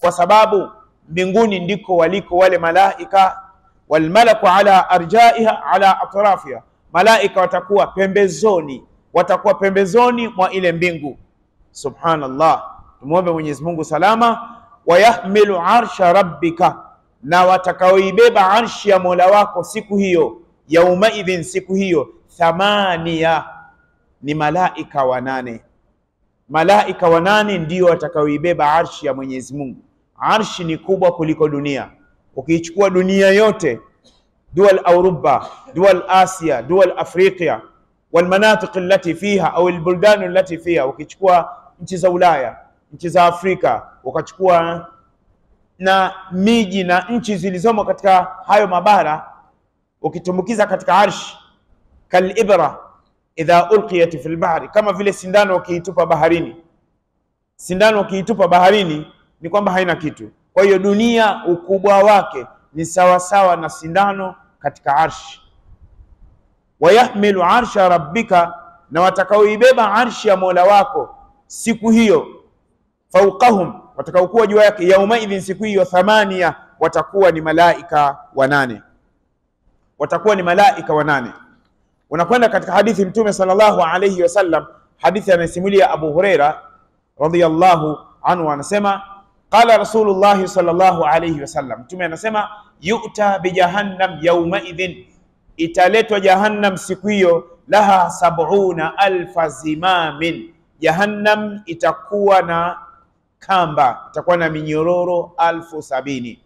kwa sababu mbinguni ndiko waliko wale malaika. Walmalaku ala arjaiha ala atrafiha, malaika watakuwa pembezoni, watakuwa pembezoni mwa ile mbingu. Subhanallah, tumwombe Mwenyezi Mungu salama. Wayahmilu arsha rabbika, na watakaoibeba arshi ya mola wako siku hiyo, yaumaidhin, siku hiyo, thamania, ni malaika wanane. Malaika wanane ndio watakaoibeba arshi ya Mwenyezi Mungu. Arshi ni kubwa kuliko dunia. Ukiichukua dunia yote, dual Auruba, dual Asia, dual Afrika walmanatiq allati fiha au albuldan allati fiha, ukichukua nchi za Ulaya, nchi za Afrika, ukachukua na miji na nchi zilizomo katika hayo mabara, ukitumbukiza katika arshi, kalibra idha ulqiyat fil bahri, kama vile sindano ukiitupa baharini. Sindano ukiitupa baharini ni kwamba haina kitu. Kwa hiyo dunia ukubwa wake ni sawasawa na sindano katika arshi. Wayahmilu arsha rabbika, na watakaoibeba arshi ya mola wako siku hiyo, fauqahum, watakaokuwa juu yake, yaumaidhin, siku hiyo, thamania, watakuwa ni malaika wanane, watakuwa ni malaika wanane. Unakwenda katika hadithi Mtume sallallahu alayhi wasallam, hadithi anayesimulia Abu Huraira radhiyallahu anhu, anasema qala Rasulullahi sallallahu alayhi wasallam, Mtume anasema yu'ta bijahannam yaumaidhin, italetwa Jahannam siku hiyo, laha sab'una alfa zimamin, Jahannam itakuwa na kamba, itakuwa na minyororo alfu sabini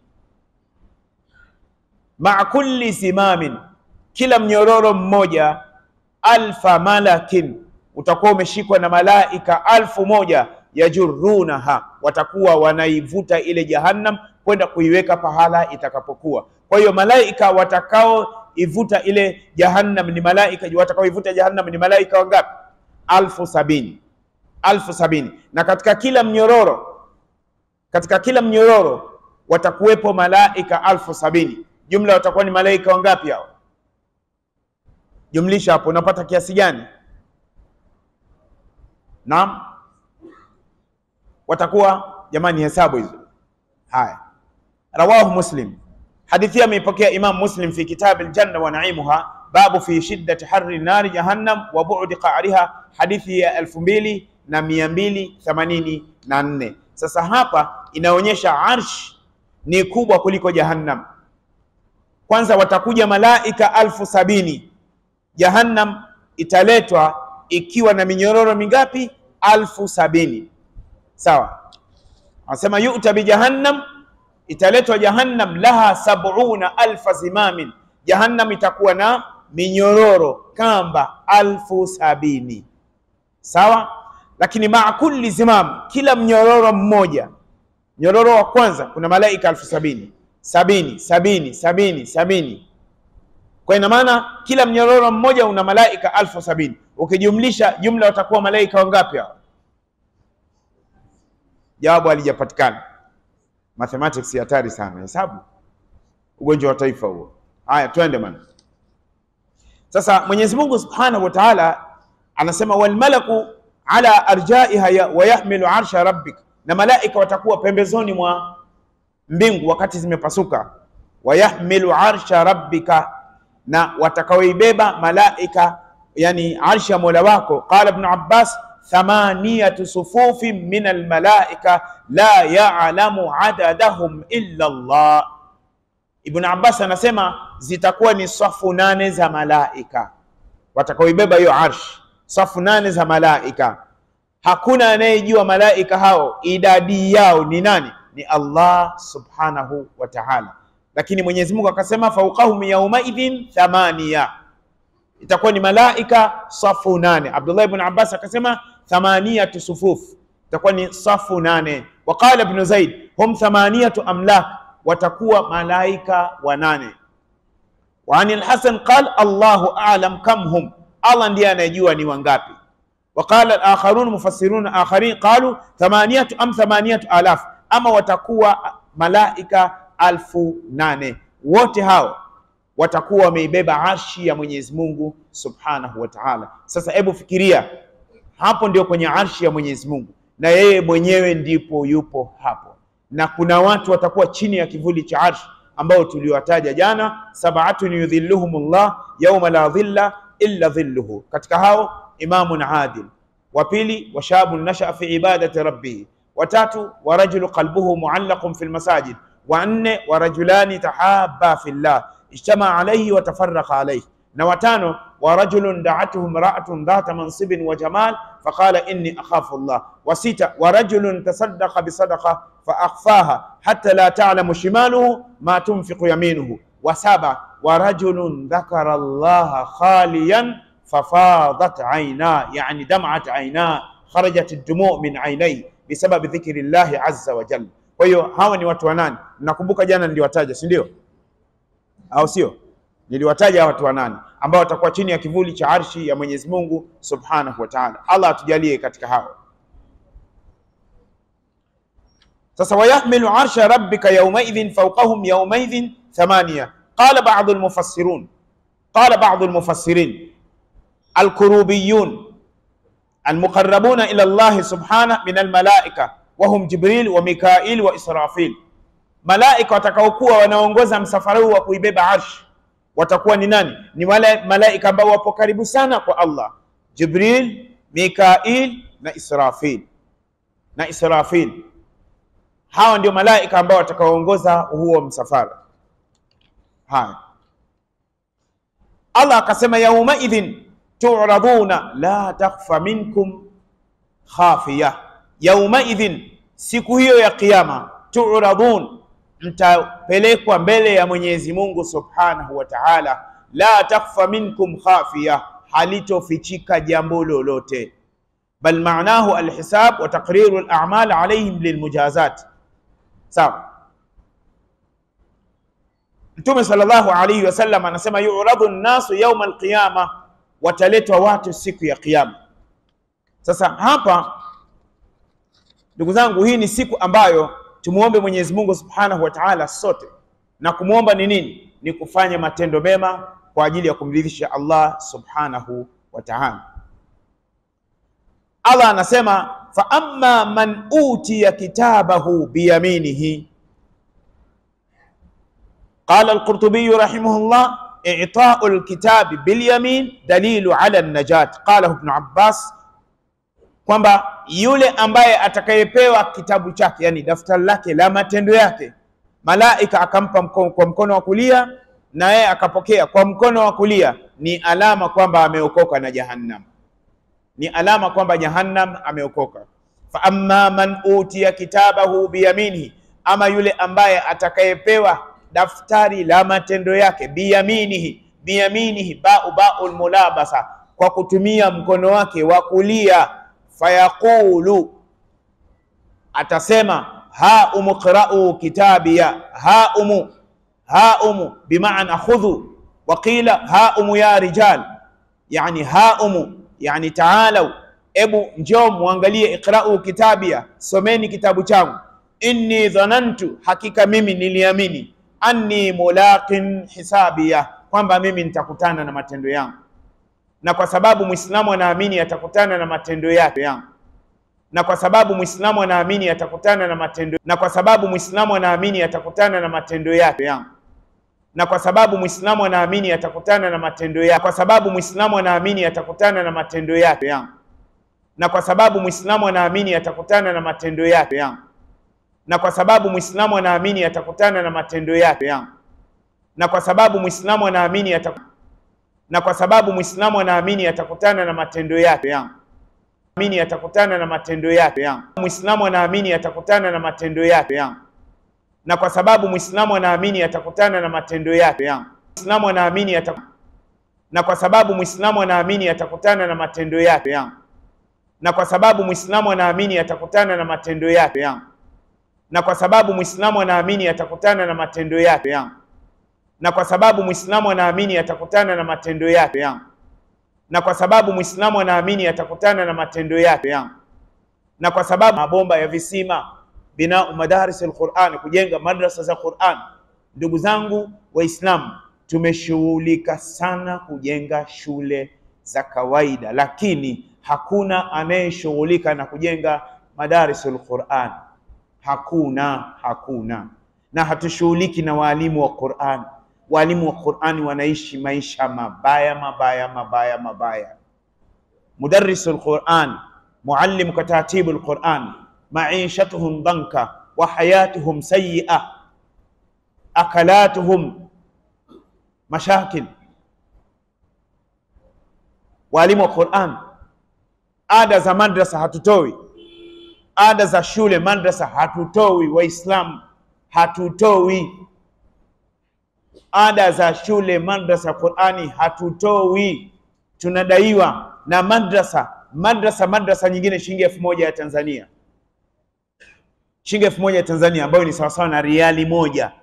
maa kulli zimamin kila mnyororo mmoja alfa malakin utakuwa umeshikwa na malaika alfu moja yajurunaha, watakuwa wanaivuta ile jahannam kwenda kuiweka pahala itakapokuwa. Kwa hiyo malaika watakaoivuta ile jahannam ni malaika, watakaoivuta jahannam ni malaika wangapi? Alfu sabini, alfu sabini. Na katika kila mnyororo, katika kila mnyororo watakuwepo malaika alfu sabini. Jumla watakuwa ni malaika wangapi hao? Jumlisha hapo unapata kiasi gani? Naam, watakuwa jamani, hesabu hizo. Haya, rawahu Muslim, hadithi ameipokea Imam Muslim fi kitab aljanna wa naimuha, babu fi shiddati harri nari jahannam wa bu'di qa'riha, hadithi ya elfu mbili na mia mbili themanini na nne. Sasa hapa inaonyesha arsh ni kubwa kuliko jahannam. Kwanza watakuja malaika alfu sabini Jahannam italetwa ikiwa na minyororo mingapi? Alfu sabini. Sawa, anasema yu'ta bi jahannam, italetwa Jahannam, laha sab'una alfa zimamin, Jahannam itakuwa na minyororo kamba alfu sabini. Sawa, lakini maa kulli zimam, kila mnyororo mmoja, mnyororo wa kwanza kuna malaika alfu sabini, sabini, sabini, sabini, sabini kwa ina maana kila mnyororo mmoja una malaika alfu sabini. Ukijumlisha jumla watakuwa malaika wangapi hao? Jawabu halijapatikana. Mathematics hatari sana, hesabu ugonjwa wa taifa huo. Haya, twende man. Sasa Mwenyezi Mungu Subhanahu wa Ta'ala anasema wal malaku ala arjaiha wa yahmilu arsha rabbik, na malaika watakuwa pembezoni mwa mbingu wakati zimepasuka. Wa yahmilu arsha rabbika na watakaoibeba malaika yani arshi ya mola wako. Qala Ibn Abbas, thamaniyatu sufufin min almalaika la ya'lamu adadahum illa Allah. Ibn Abbas anasema zitakuwa ni safu nane za malaika watakaoibeba hiyo arshi, safu nane za malaika. Hakuna anayejua malaika hao idadi yao ni nani? Ni Allah subhanahu wa ta'ala lakini Mwenyezi Mungu akasema fauqahum yaumaidhin thamania, itakuwa ni malaika safu nane. Abdullah ibn Abbas akasema thamaniyatu sufuf, itakuwa ni safu nane. Waqala ibn Zaid hum thamaniyatu amlak, watakuwa malaika wanane. Wa anil Hasan qal Allahu a'lam kam hum, Allah ndiye anayejua ni wangapi. Waqala al-akharun mufassirun akharin qalu thamaniyatu am thamaniyatu alaf, ama watakuwa malaika alfu nane. Wote hao watakuwa wameibeba arshi ya Mwenyezi Mungu Subhanahu wa Ta'ala. Sasa hebu fikiria, hapo ndio kwenye arshi ya Mwenyezi Mungu, na yeye mwenyewe ndipo yupo hapo, na kuna watu watakuwa chini ya kivuli cha arsh ambao tuliwataja jana, sab'atun yudhilluhumullah yawma la dhilla illa dhilluhu. Katika hao imamun adil, wa pili wa shabun nashaa fi ibadati rabbih, wa tatu wa rajulu qalbuhu muallaqun fil masajid, wa nne wa rajulani tahabba fillah ijtama alayhi wa tafarraqa alayhi, na watano wa rajulun da'atuhu imra'atun dhata mansibin wa jamal faqala inni akhafu Allah, wa sita wa rajulun tasaddaqa bi sadaqa fa akhfaha hatta la ta'lamu shimaluhu ma tunfiqu yaminuhu, wa saba wa rajulun dhakara Allah khaliyan fafadat ayna, yani dam'at ayna kharajat ad-dumu' min aynayhi bisababi dhikri llahi azza wa jalla. Kwa hiyo hawa ni watu wanane, nakumbuka jana niliwataja, si ndio? Au sio? Niliwataja watu wanane ambao watakuwa chini ya kivuli cha arshi ya Mwenyezi Mungu Subhanahu wa Ta'ala. Allah atujalie katika hao. Sasa wayahmilu arsha rabbika yawmaidhin fawqahum yawmaidhin thamaniya. Qala ba'dhu al-mufassirun qala ba'dhu al-mufassirin al-kurubiyun al-muqarrabuna ila Allah subhanahu min al-malaika wa hum Jibril wa Mikail wa Israfil. Malaika watakaokuwa wanaongoza msafara huu wa kuibeba arshi watakuwa ni nani? Ni wale malaika ambao wapo karibu sana kwa Allah, Jibril, Mikail na Israfil na Israfil. Hawa ndio malaika ambao watakaoongoza huo msafara. Haya, Allah akasema yaumaidhin turaduna la takhfa minkum khafiya. Yaumaidhin, siku hiyo ya Kiyama, turadun mtapelekwa mbele ya Mwenyezi Mungu Subhanahu wa Ta'ala, la takhfa minkum khafiya, halitofichika jambo lolote, bal maanahu alhisab wa taqriru al-a'mal alayhim lilmujazat. Sawa. Mtume sallallahu alayhi wasallam anasema yu'radu an-nasu yawma al-qiyama, wataletwa watu siku ya Kiyama. Sasa hapa, ndugu zangu, hii ni siku ambayo tumuombe Mwenyezi Mungu Subhanahu wa Ta'ala sote, na kumwomba ni nini? Ni kufanya matendo mema kwa ajili ya kumridhisha Allah Subhanahu wa Ta'ala. Allah anasema fa amma man utiya kitabahu biyaminihi, qala al-Qurtubi rahimahullah i'ta'u al-kitabi bilyamin dalilu ala an-najat. Qala Ibn Abbas kwamba yule ambaye atakayepewa kitabu chake, yani daftari lake la matendo yake, malaika akampa mkono, kwa mkono wa kulia na yeye akapokea kwa mkono wa kulia, ni alama kwamba ameokoka na jahannam, ni alama kwamba jahannam ameokoka. Fa amma man utiya kitabahu biyaminihi, ama yule ambaye atakayepewa daftari la matendo yake biyaminihi, biyaminihi bau baul mulabasa, kwa kutumia mkono wake wa kulia fayaqulu atasema ha umu qra'u kitabiya ha umu ha umu bimaana khudhu wa qila ha umu ya rijal yani ha umu yani taalau ebu njoo muangalie iqra'u kitabia someni kitabu changu inni dhanantu hakika mimi niliamini anni mulaqin hisabia kwamba mimi nitakutana na matendo yangu na kwa sababu Muislamu anaamini atakutana na matendo yake yangu, na kwa sababu Muislamu anaamini atakutana na matendo, na kwa sababu Muislamu anaamini atakutana na matendo yake yangu, na kwa sababu Muislamu anaamini atakutana na matendo yake, kwa sababu Muislamu anaamini atakutana na matendo yake yangu, na kwa sababu Muislamu anaamini atakutana na matendo yake yangu, na kwa sababu Muislamu anaamini atakutana na matendo yake yangu, na kwa sababu Muislamu anaamini atakutana na kwa sababu Muislamu anaamini atakutana na matendo yake yangu, amini atakutana na matendo yake yangu. Muislamu anaamini atakutana na matendo yake yangu, na kwa sababu Muislamu anaamini atakutana na matendo yake yangu. Muislamu anaamini atak... na kwa sababu Muislamu anaamini atakutana na matendo yake yangu, na kwa sababu Muislamu anaamini atakutana na matendo yake yangu, na kwa sababu Muislamu anaamini atakutana na matendo yake yangu na kwa sababu Muislamu anaamini atakutana na matendo yake yangu, na kwa sababu Muislamu anaamini atakutana na matendo yake yangu, na kwa sababu mabomba ya visima, binau madaris alquran, kujenga madrasa za Quran. Ndugu zangu Waislamu, tumeshughulika sana kujenga shule za kawaida, lakini hakuna anayeshughulika na kujenga madaris alquran. Hakuna, hakuna. Na hatushughuliki na waalimu wa Qur'an. Waalimu wa Qur'ani wanaishi maisha mabaya mabaya mabaya mabaya. Mudarrisul Qur'an, muallim katatibul Qur'an, maishatuhum danka wa hayatuhum sayyi'a, akalatuhum mashakil. Waalimu wa Qur'an, ada za madrasa hatutoi, ada za shule madrasa hatutoi, Waislamu hatutoi ada za shule madrasa Qur'ani hatutoi, tunadaiwa na madrasa madrasa madrasa nyingine shilingi elfu moja ya Tanzania, shilingi elfu moja ya Tanzania ambayo ni sawasawa na riali moja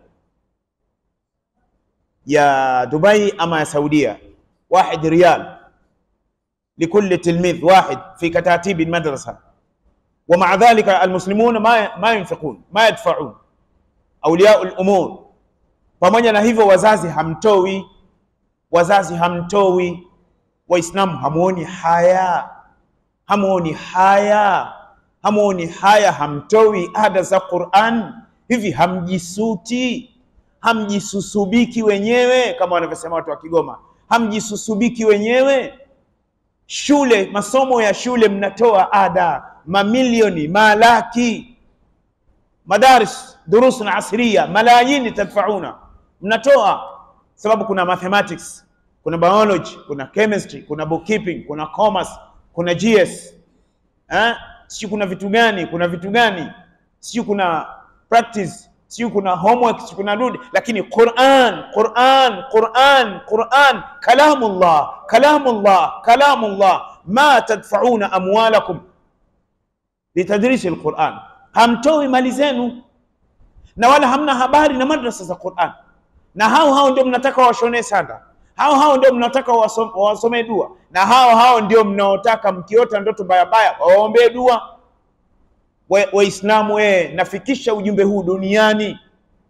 ya Dubai ama ya Saudia, wahid riyal likulli tilmidh wahid fi katatibi madrasa wa maa dhalika almuslimuna ma ma yunfiqun ma yadfaun awliya al-umur pamoja na hivyo wazazi hamtoi, wazazi hamtoi. Waislamu hamuoni haya, hamuoni haya, hamuoni haya, hamtoi ada za Qur'an. Hivi hamjisuti, hamjisusubiki wenyewe, kama wanavyosema watu wa Kigoma, hamjisusubiki wenyewe. Shule, masomo ya shule mnatoa ada mamilioni, malaki, madaris durusun asriya, malayini tadfauna mnatoa sababu kuna mathematics, kuna biology, kuna chemistry, kuna bookkeeping, kuna commerce, kuna GS eh, sio kuna vitu gani, kuna vitu gani, sio kuna practice, sio kuna homework, sio kuna dudi, lakini Qur'an, Qur'an, Qur'an, Qur'an, kalamullah, kalamullah, kalamullah, ma tadfauna amwalakum litadrisi alquran, hamtoi mali zenu na wala hamna habari na madrasa za Qur'an na hao hao ndio mnataka washonee sanda, hao hao ndio mnataka wasomee dua, na hao hao ndio mnaotaka mkiota ndoto mbaya mbaya waombee dua. Waislamu we, we, nafikisha ujumbe huu duniani.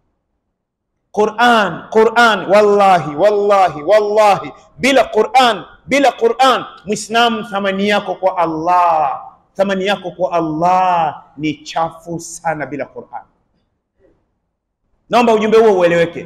Qur'an, Qur'an, wallahi wallahi wallahi, bila Qur'an, bila Qur'an, Muislamu thamani yako kwa Allah, thamani yako kwa Allah ni chafu sana bila Qur'an. Naomba ujumbe huo ueleweke.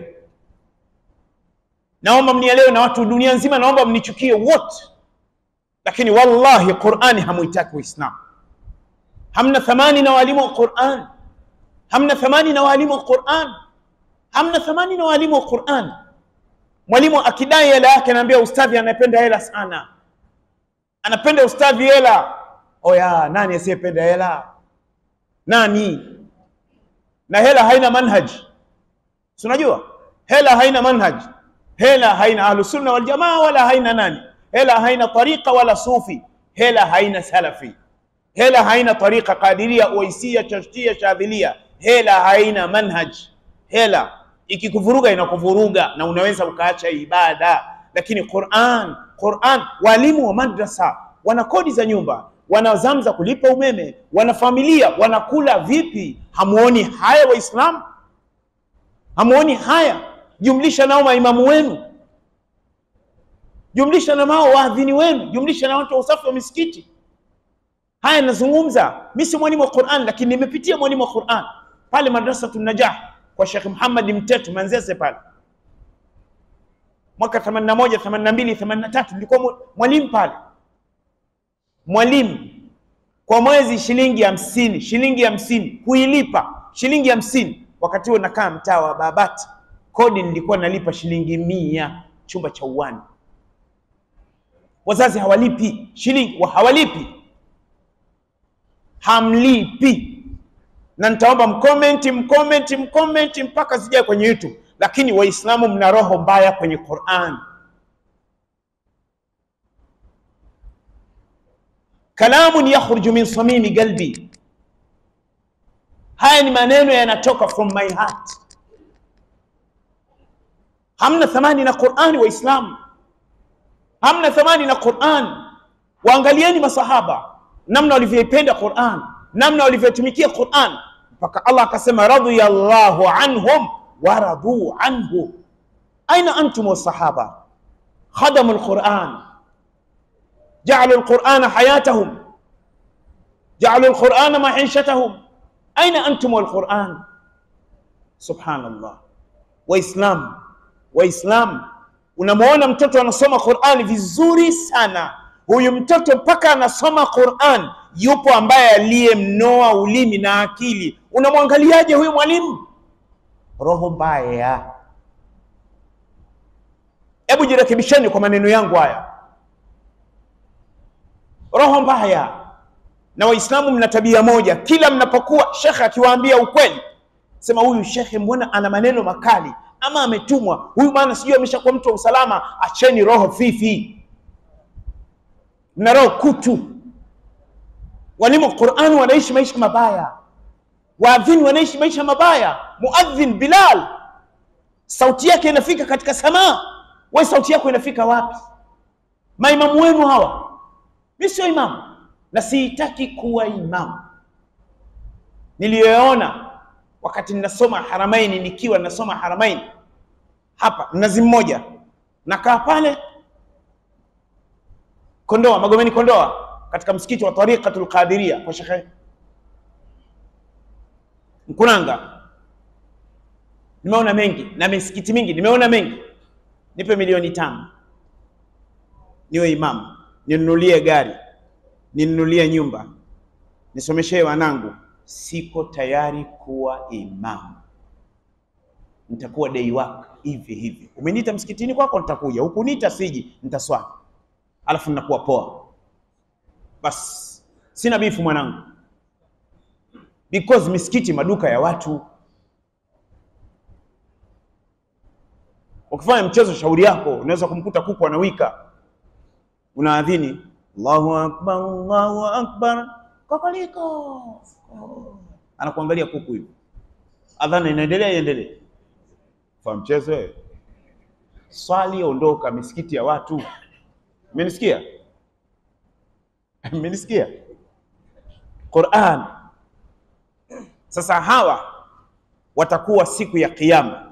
Naomba mnielewe na watu dunia nzima, naomba mnichukie wote, lakini wallahi Qur'ani hamuitaki Waislamu. Hamna thamani na walimu wa Qur'an, hamna thamani na walimu wa Qur'an, hamna thamani na walimu wa Qur'an. Mwalimu akidai hela yake anaambia ustadhi anapenda hela sana, anapenda ustadhi hela. Oya, nani asiyependa hela? Nani? Na hela haina manhaji, si unajua hela haina manhaji hela haina ahlusunna waljamaa wala haina nani, hela haina tariqa wala sufi, hela haina salafi, hela haina tariqa qadiria, uwaisia, chashtia, shadhilia, hela haina manhaj. Hela ikikuvuruga inakuvuruga na unaweza ukaacha ibada. Lakini Qur'an, Qur'an, walimu wa madrasa wana kodi za nyumba, wana zamu za kulipa umeme, wana familia, wanakula vipi? Hamuoni haya Waislamu? Hamuoni haya? Jumlisha nao maimamu wenu, jumlisha na nao waadhini wenu, jumlisha na watu wa usafi wa misikiti. Haya nazungumza mimi, si mwalimu wa Qur'an, lakini nimepitia mwalimu wa Qur'an pale Madrasatun Najah kwa Sheikh Muhammad Mtetu Manzese pale mwaka 81 82 83, nilikuwa mwalimu pale, mwalimu kwa mwezi shilingi hamsini, shilingi hamsini kuilipa shilingi hamsini. Wakati huo nakaa mtaa wa Babati kodi nilikuwa nalipa shilingi mia chumba cha uwani. Wazazi hawalipi shilingi, hawalipi, hamlipi. Na nitaomba mkomenti, mkomenti, mkomenti mpaka zijae kwenye YouTube. Lakini Waislamu mna roho mbaya kwenye Qur'an. Kalamun yakhruju min samimi qalbi, haya ni maneno yanatoka from my heart Hamna thamani na Qur'ani Waislamu, hamna thamani na Qur'an. Waangalieni masahaba namna walivyoipenda Qur'an, namna walivyotumikia Qur'an, mpaka Allah akasema radhiyallahu anhum wa radu anhu. Aina antum wasahaba khadamu lquran jaalu lqurana hayatahum jaalu lqurana maishatahum aina antum walquran? Subhanallah. Waislam, Waislam, unamwona mtoto anasoma Qurani vizuri sana. Huyu mtoto mpaka anasoma Quran, yupo ambaye aliyemnoa ulimi na akili. Unamwangaliaje huyu mwalimu? Roho mbaya. Hebu jirekebisheni kwa maneno yangu haya, roho mbaya. Na Waislamu mna tabia moja, kila mnapokuwa shekhe akiwaambia ukweli, sema huyu shekhe mbona ana maneno makali, ama ametumwa huyu bwana, sijui ameshakuwa mtu wa usalama. Acheni roho fifi, mna roho kutu. Walimu wa Qur'an wanaishi maisha mabaya, waadhini wanaishi maisha mabaya. Muadhin Bilal sauti yake inafika katika samaa, wewe sauti yako inafika wapi? Maimamu wenu hawa, mi sio imamu na sihitaki kuwa imamu. Niliyoona wakati ninasoma Haramaini, nikiwa ninasoma Haramaini hapa Mnazi Mmoja, nakaa pale Kondoa, Magomeni Kondoa, katika msikiti wa Tariqatul Qadiria kwa Shekhe Mkunanga. Nimeona mengi na misikiti mingi, nimeona mengi. Nipe milioni tano niwe imamu, ninunulie gari, ninunulie nyumba, nisomeshee wanangu. Siko tayari kuwa imamu, nitakuwa day work hivi hivi. Umeniita msikitini kwako, nitakuja. Hukuniita siji, nitaswali alafu ninakuwa poa. Basi sina bifu mwanangu, because misikiti maduka ya watu. Ukifanya mchezo shauri yako, unaweza kumkuta kuku anawika, unaadhini Allahu akbar, Allahu akbar, kokoliko oh. Anakuangalia kuku hivi, adhana inaendelea, iendelee. Fa mchezo wewe, swali, ondoka misikiti ya watu. Mmenisikia? Mmenisikia? Qur'an. Sasa hawa watakuwa siku ya Kiyama,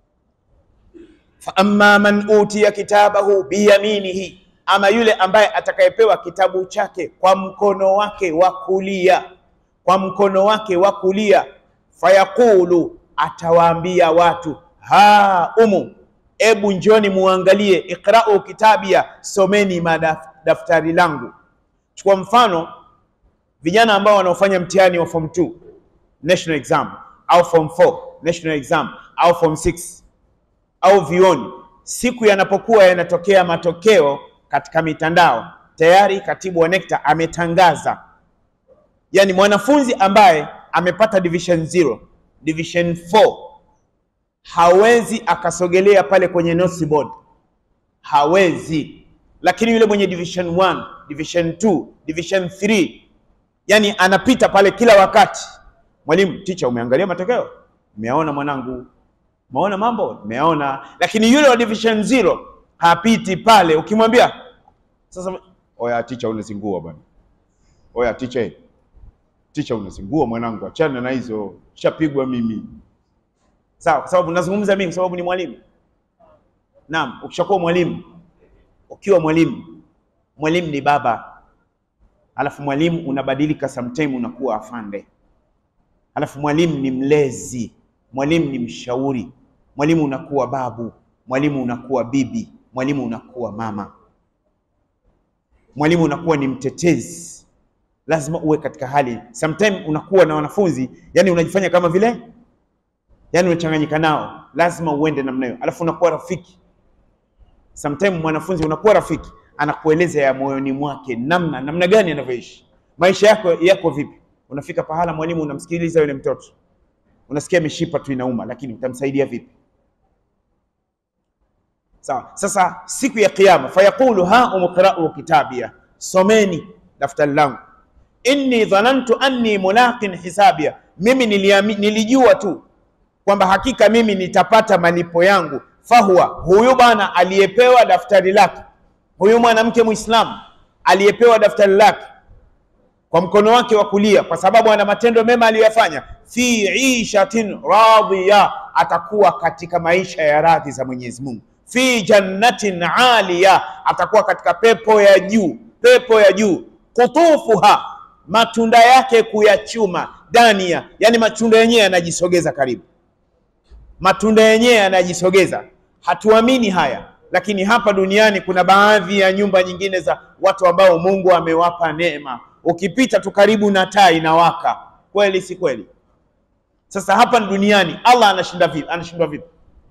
fa amma man utiya kitabahu biyaminihi, ama yule ambaye atakayepewa kitabu chake kwa mkono wake wa kulia, kwa mkono wake wa kulia, fayaqulu, atawaambia watu ha umu Ebu njoni muangalie, iqra'u kitabia, someni madaftari langu. Chukua mfano vijana ambao wanaofanya mtihani wa form 2 national exam au form 4 national exam au form 6 au vioni, siku yanapokuwa yanatokea matokeo katika mitandao, tayari katibu wa NECTA ametangaza, yani mwanafunzi ambaye amepata division 0, division 4 hawezi akasogelea pale kwenye notice board, hawezi. Lakini yule mwenye division 1, division 2, division 3, yani anapita pale kila wakati. Mwalimu, teacher, umeangalia matokeo? Umeona mwanangu? Umeona mambo? Umeona. Lakini yule wa division 0 hapiti pale. Ukimwambia sasa, oya teacher, unazingua bwana, oya teacher, teacher, unazingua mwanangu, achana na hizo, shapigwa mimi Sawa, kwa sababu nazungumza mimi, kwa sababu ni mwalimu. Naam, ukishakuwa mwalimu, ukiwa mwalimu, mwalimu ni baba, alafu mwalimu unabadilika, sometime unakuwa afande, alafu mwalimu ni mlezi, mwalimu ni mshauri, mwalimu unakuwa babu, mwalimu unakuwa bibi, mwalimu unakuwa mama, mwalimu unakuwa ni mtetezi. Lazima uwe katika hali, sometime unakuwa na wanafunzi, yani unajifanya kama vile yaani unachanganyika nao, lazima uende namna hiyo, alafu unakuwa rafiki. Sometime mwanafunzi unakuwa rafiki, anakueleza ya moyoni mwake, namna namna gani anavyoishi maisha yako yako vipi. Unafika pahala mwalimu unamsikiliza yule mtoto, unasikia mishipa tu inauma, lakini utamsaidia vipi? Sawa. Sasa siku ya Kiyama, fayaqulu ha umqra'u kitabia, someni daftari langu, inni dhanantu anni mulaqin hisabia, mimi niliami, nilijua tu kwamba hakika mimi nitapata malipo yangu. Fahuwa, huyu bwana aliyepewa daftari lake, huyu mwanamke Muislamu aliyepewa daftari lake kwa mkono wake wa kulia, kwa sababu ana matendo mema aliyoyafanya, fi ishatin radhiya, atakuwa katika maisha ya radhi za Mwenyezi Mungu. Fi jannatin aliya, atakuwa katika pepo ya juu, pepo ya juu. Kutufuha, matunda yake kuyachuma, dania, yani matunda yenyewe yanajisogeza karibu, matunda yenyewe yanajisogeza. Hatuamini haya, lakini hapa duniani kuna baadhi ya nyumba nyingine za watu ambao Mungu amewapa neema, ukipita tu karibu na taa inawaka. Kweli si kweli? Sasa hapa duniani Allah anashinda vipi? Anashindwa vipi?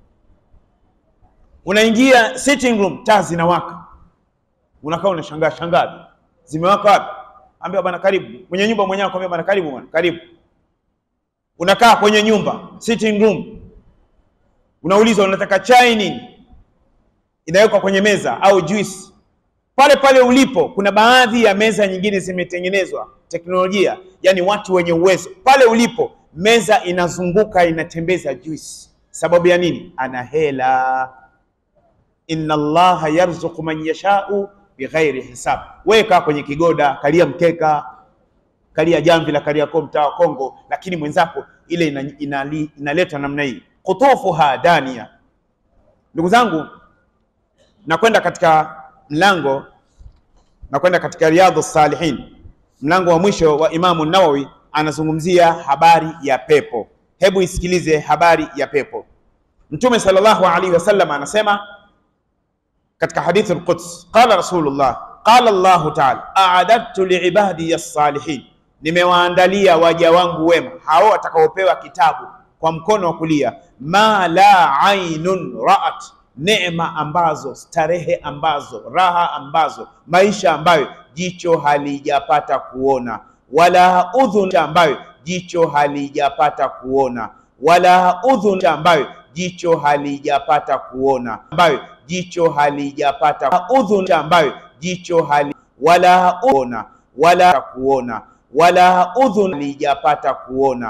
Unaingia sitting room, taa zinawaka, unakaa unashangaa shangaa, zimewaka wapi? Ambia bwana, karibu. Mwenye nyumba mwenyewe akwambia bwana, karibu bwana, karibu. Unakaa kwenye nyumba sitting room, unaulizwa unataka chai nini, inawekwa kwenye meza au juice pale pale ulipo. Kuna baadhi ya meza nyingine zimetengenezwa teknolojia, yani watu wenye uwezo, pale ulipo meza inazunguka inatembeza juice. Sababu ya nini? Ana hela. Inna Allaha yarzuqu man yashau bighairi hisab. Wewe kaa kwenye kigoda, kalia mkeka, kalia jamvi la Kariakoo, mtaa wa Kongo, lakini mwenzako ile inaletwa ina, ina namna hii, kutufuha dania. Ndugu zangu, nakwenda katika mlango, nakwenda katika Riyadhu Salihin, mlango wa mwisho wa Imamu Nawawi anazungumzia habari ya pepo. Hebu isikilize habari ya pepo. Mtume sallallahu alaihi wasallam anasema katika hadithi al-Quds, qala Rasulullah, qala Allahu ta'ala, a'adadtu liibadi as-salihin, nimewaandalia waja wangu wema hao watakaopewa kitabu kwa mkono wa kulia, ma la ainun ra'at, neema ambazo, starehe ambazo, raha ambazo, maisha ambayo jicho halijapata kuona wala udhun ambayo jicho halijapata kuona, wala udhun ambayo jicho halijapata kuona, ambayo jicho halijapata udhun ambayo jicho hali wala kuona, wala kuona, wala udhun halijapata kuona,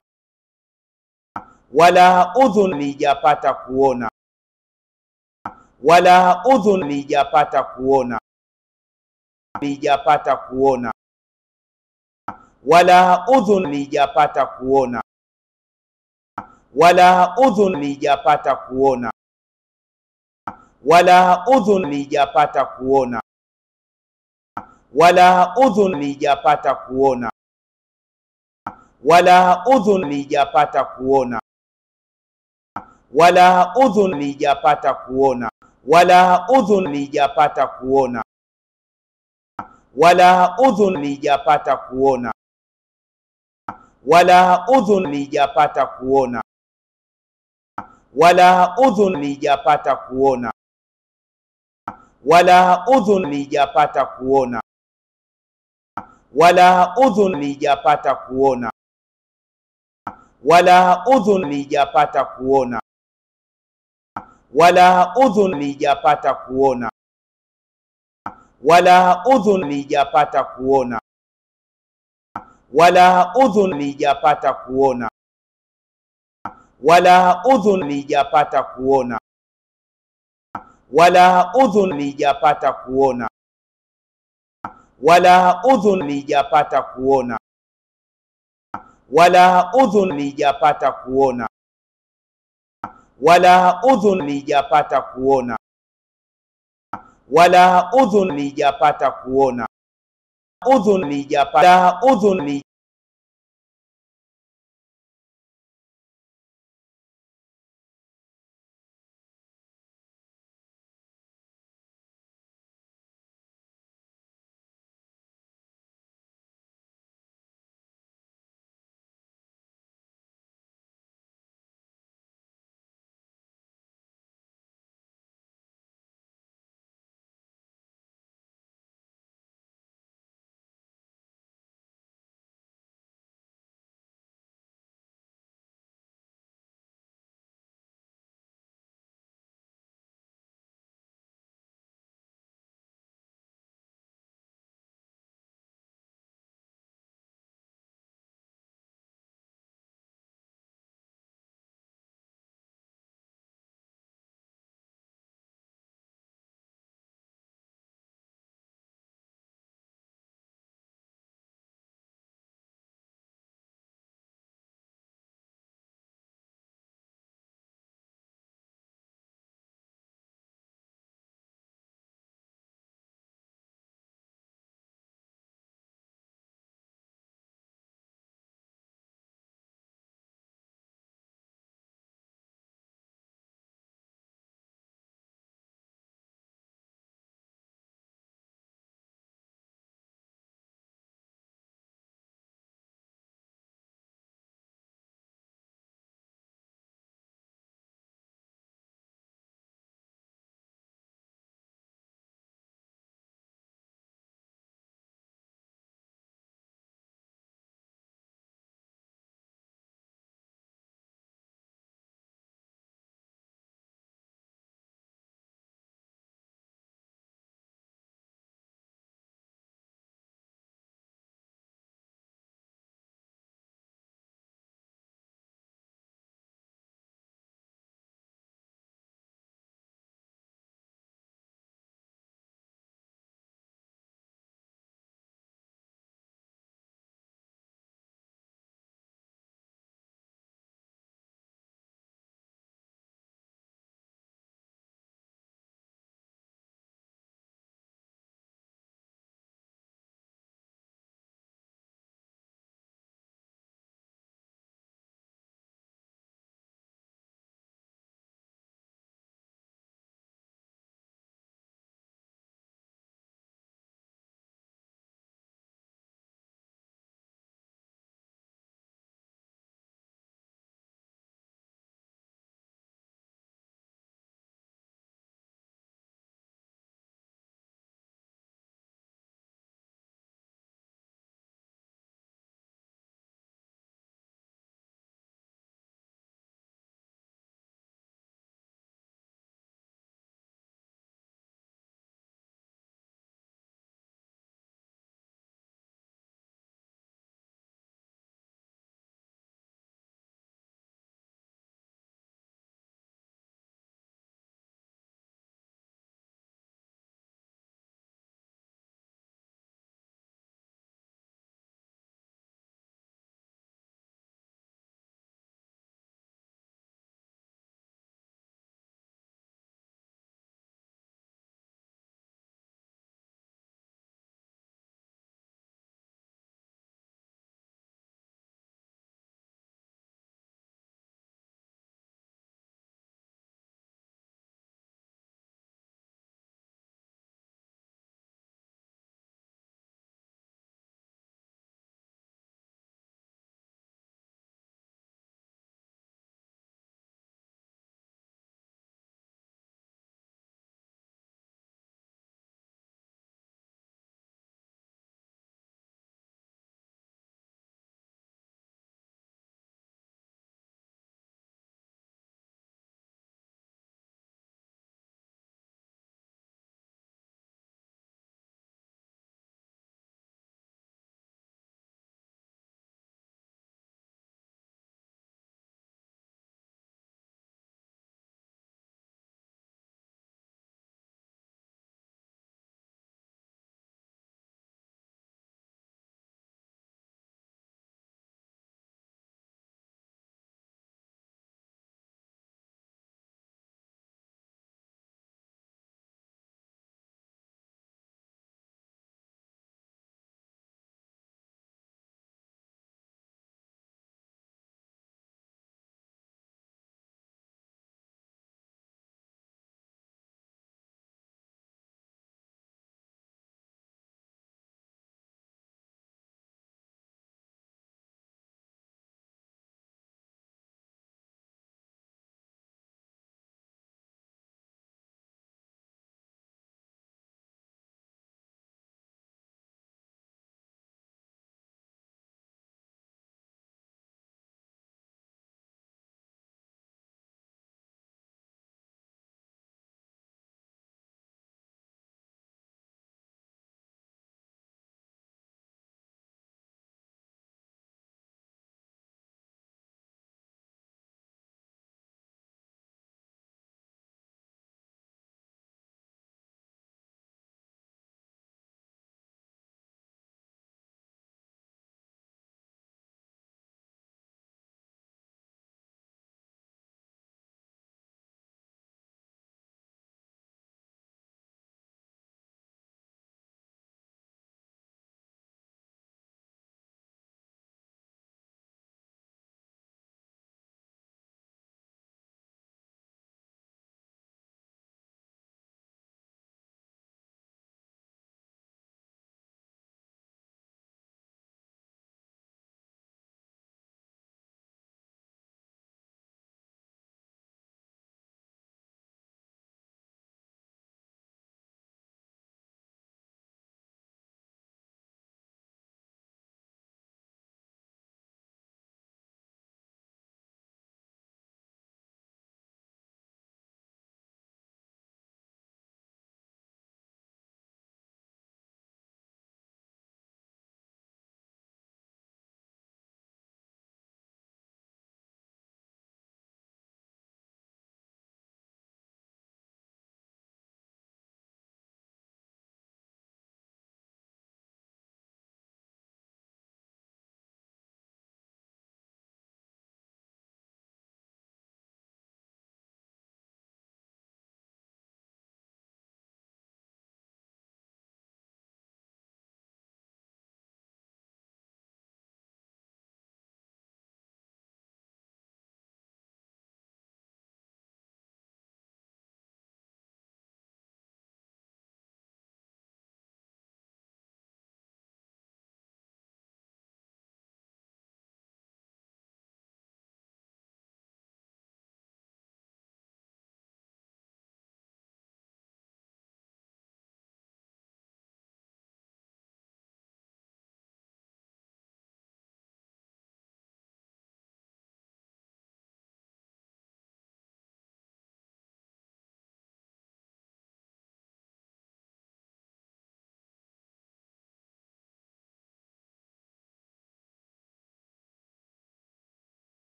wala udhun halijapata kuona, wala udhun halijapata kuona, halijapata kuona wala udhun lijapata kuona, wala udhun lijapata kuona, wala udhun lijapata kuona, wala udhun lijapata kuona, wala udhun lijapata kuona, wala udhun lijapata kuona, wala udhun lijapata kuona, wala udhun lijapata kuona wala udhun lijapata kuona, wala udhun lijapata kuona, wala udhun lijapata kuona, wala udhun lijapata kuona, wala udhun lijapata kuona, wala udhun lijapata kuona, wala udhun lijapata kuona wala udhun lijapata kuona, wala udhun lijapata kuona, wala udhun lijapata kuona, wala udhun lijapata kuona, wala udhun lijapata kuona, wala udhun lijapata kuona, wala udhun lijapata kuona udhun lijapata udhun